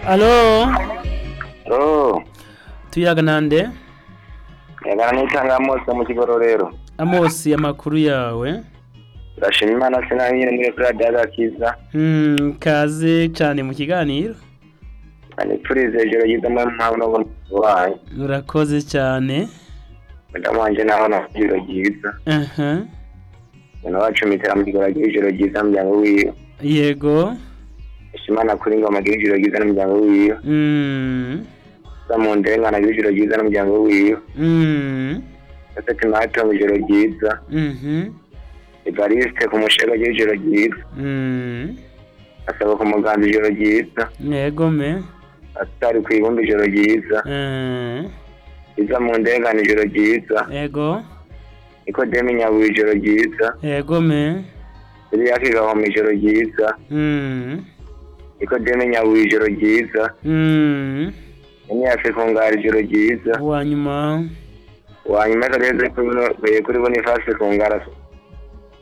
alo Oh, tuyaga nande yagana n'itanga mose mu kigororero. amosi amakuru yawe Ndashima Imana sinaho nyine muri Radio Agakiza. Hmm, kaze cyane mu kiganiro Anipfurize ijoro ryiza mu mpano wanyu. urakoze cyane Madamu wanje naho na ijoro ryiza. aha Mwana wacu mitera mu kigororero agira ijoro ryiza mu muryango wiwe. yego Ishimana kuri ngoma agira ijoro ryiza n'umuryango wiwe. Mm, Sa mu ndengana agira ijoro ryiza n'umuryango wiwe. mm, Ese tunato mu ijoro ryiza. mhm, Evariste ku mushega agira ijoro ryiza. mm, Asaba ku muganza ijoro ryiza. yego me Atari ku ibumba ijoro ryiza. Eh, Iza mu ndengana ijoro ryiza. yego Nikodemu Nyabuye ijoro ryiza. yego me Iriya kigahoma ijoro ryiza. Mm, Nikodemu Nyabuye ijoro ryiza. mm, Imyaka ikungara ijoro ryiza. uwa nyuma Wanyuma kareze kuri Boniface kungara